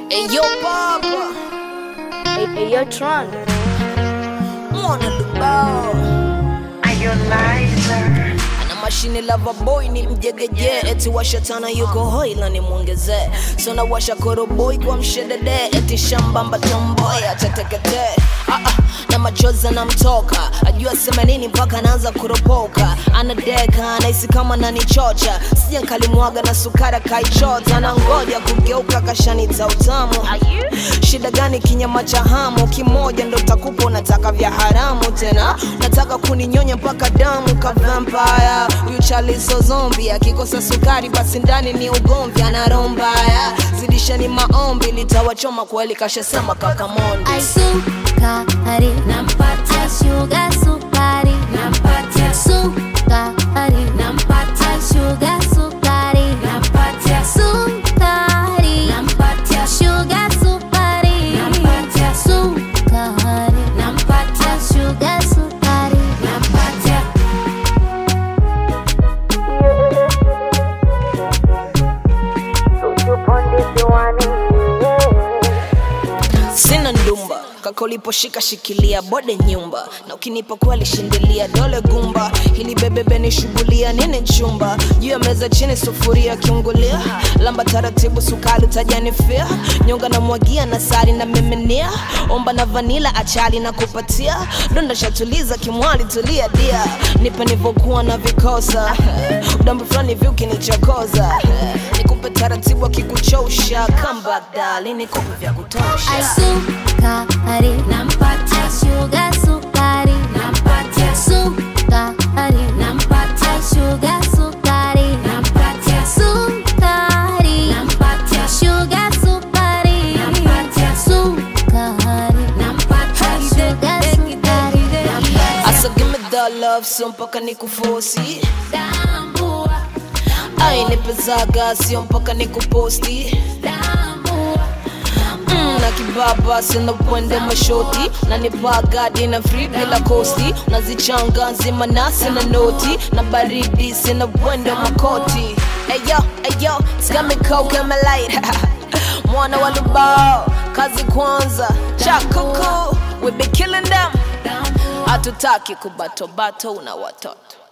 Hey yo papa Hey, hey, yo, Tron. mwana lubao ana mashine lava boy ni mjegeje eti washatana yuko hoi la nimwongezee so na washa koroboi kwa mshedede eti shambamba tomboy ateteketee ah, ah, na machozi anamtoka ajua sema nini mpaka anaanza kuropoka anadeka anahisi kama nanichocha sija nkalimwaga na sukara kaichota na ngoja kugeuka kashanita utamu shida gani kinyama cha hamu kimoja ndo takupa unataka vya haramu tena nataka kuninyonya mpaka damu ka vampire huyu chaliso zombi akikosa sukari basi ndani ni ugomvi anarombaya zidishani maombi litawachoma kweli kashasema kakamondi Ai sukari nampatia sugar sukari nampatia sukari nampatia sugar sukari nampatia sukari nampatia sugar sukari nampatia sukari nampatia sugar sukari nampatia sina ndumba kaka uliposhika shikilia bode nyumba na ukinipa kweli shindilia dole gumba hili bebebe ni shugulia nini chumba juu ya meza chini sufuria kiungulia lamba taratibu sukali utajanifia nyonga na mwagia na sari na miminia omba na vanila achali na kupatia donda shatuliza kimwali tulia dia nipe nivokuwa na vikosa udambu fulani vi ukinichokoza nikupe taratibu akikuchosha come back darling nikupe vya kutosha Ai sukari nampatia sugar sukari nampatia sukari nampatia sugar sukari nampatia sukari nampatia sugar sukari nampatia sukari nampatia sugar sukari Asa give me the love sio mpaka nikufosi Tambua, ai nipezaga sio mpaka nikuposti tambua, mm, na kibaba sina pwende mashoti na nipagadi na free bila kosti nazichanga nzima nasi na noti na baridi sina pwende makoti eyo eyo skamikokemelait mwana wa lubao kazi kwanza chakuku we be killing them hatutaki kubatobato una watoto